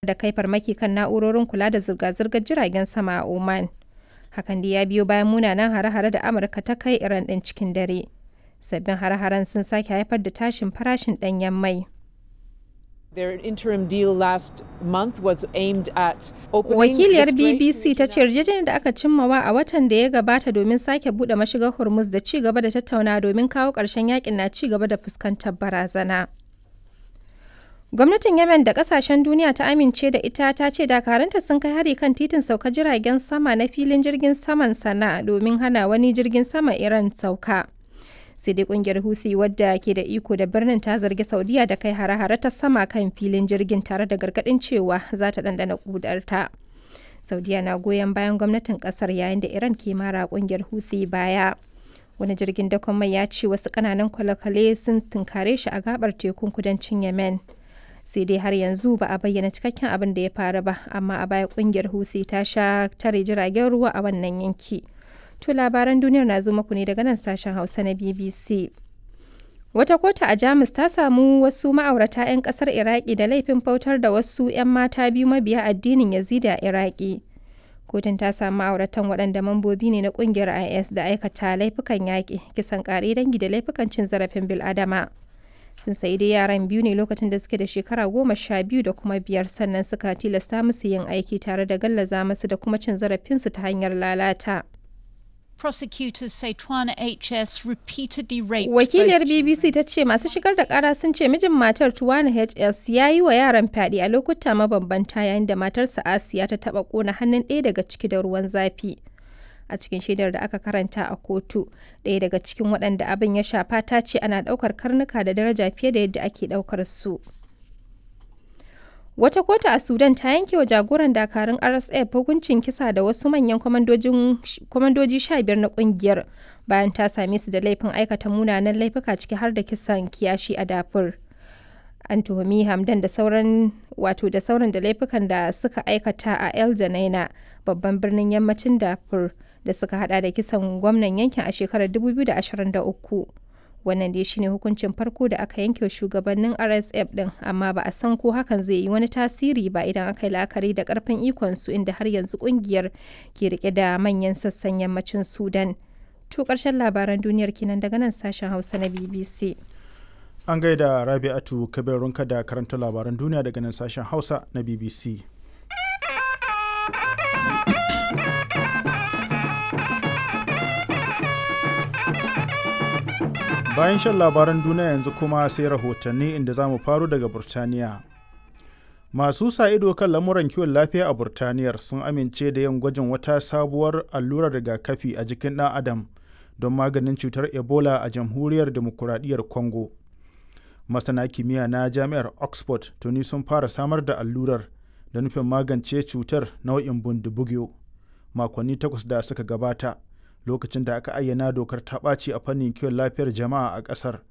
da kai farmaki kan na'urorin kula da zirga-zirgar jiragen sama a Oman. Hakan da ya biyo bayan munanan hare-hare da Amurka ta kai Iran ɗin cikin dare. Sabbin hare-haren sun sake haifar da tashin farashin ɗanyen mai. Their interim deal last month was aimed at opening Wakiliyar the Strait BBC ta ce yarjejeniyar da aka cimmawa a watan da ya gabata domin sake buɗe mashigar Hormuz da ci gaba da tattauna domin kawo ƙarshen yakin na ci gaba da fuskantar barazana. Gwamnatin Yemen da kasashen duniya ta amince da ita ta ce dakaranta sun kai hari kan titin sauka jiragen sama na filin jirgin saman sana domin hana wani jirgin sama Iran sauka. Sai dai kungiyar Houthi wadda ke da iko da birnin ta zargi Saudiya da kai hare-hare ta sama kan filin jirgin tare da gargadin cewa za ta dandana kudarta. Saudiya na goyon bayan gwamnatin kasar yayin da Iran ke mara kungiyar Houthi baya. Wani jirgin dakon mai ya ce wasu kananan kwale-kwale sun tunkare shi a gabar tekun kudancin Yemen. sai dai har yanzu ba a bayyana cikakken abin da ya faru ba amma a baya kungiyar Houthi ta sha tare jiragen ruwa a wannan yanki. To labaran duniyar na zo muku ne daga nan sashen Hausa na BBC. Wata kotu a Jamus ta samu wasu ma'aurata 'yan kasar Iraki da laifin bautar da wasu 'yan mata biyu mabiya addinin Yazidi a Iraki. Kotun ta samu ma'auratan waɗanda mambobi ne na ƙungiyar IS da aikata laifukan yaƙi, kisan ƙare dangi da laifukan cin zarafin bil'adama. sun sayi dai yaran biyu ne lokacin da suke da shekara goma sha biyu da kuma biyar sannan suka tilasta musu yin aiki tare da gallaza musu da kuma cin zarafinsu ta hanyar lalata. Prosecutors say Twana HS repeatedly raped Wakiliyar both BBC ta ce masu shigar da kara sun ce mijin matar Tuwana HS ya yi wa yaran fyaɗe a lokuta mabambanta yayin da matarsa Asiya ta taɓa ƙona hannun ɗaya daga ciki da ruwan zafi. a cikin shaidar da aka karanta a kotu ɗaya daga cikin waɗanda abin ya shafa ta ce ana ɗaukar karnuka da daraja fiye da yadda ake ɗaukar su wata kotu a sudan ta yanke wa jagoran dakarun rsf hukuncin kisa da wasu manyan kwamandoji sha biyar na kungiyar bayan ta same su da laifin aikata munanan laifuka ciki har da kisan kiyashi a dafur an tuhumi hamdan da sauran wato da sauran da laifukan da suka aikata a el janaina babban birnin yammacin dafur da suka hada da kisan gwamnan yankin a shekarar 2023 wannan dai shine hukuncin farko da aka yanke shugabannin rsf din amma ba a san ko hakan zai yi wani tasiri ba idan aka yi la'akari da karfin ikon su inda har yanzu kungiyar ke rike da manyan sassan yammacin sudan to karshen labaran duniyar kenan daga nan sashen hausa na bbc An gaida Rabi'atu Kabirunka da karanta labaran duniya daga nan sashen Hausa na BBC. Bayan shan labaran duniya yanzu kuma sai rahotanni inda za mu faru daga Burtaniya. Masu sa ido kan lamuran kiwon lafiya a Burtaniyar sun amince da yin gwajin wata sabuwar allurar rigakafi a jikin ɗan Adam don maganin cutar Ebola a jamhuriyar demokuraɗiyyar Congo. masana kimiyya na jami'ar oxford tuni sun fara samar da allurar da nufin magance cutar nau'in bundibugyo makonni takwas da suka gabata lokacin da aka ayyana dokar ta ɓaci a fannin kiwon lafiyar jama'a a ƙasar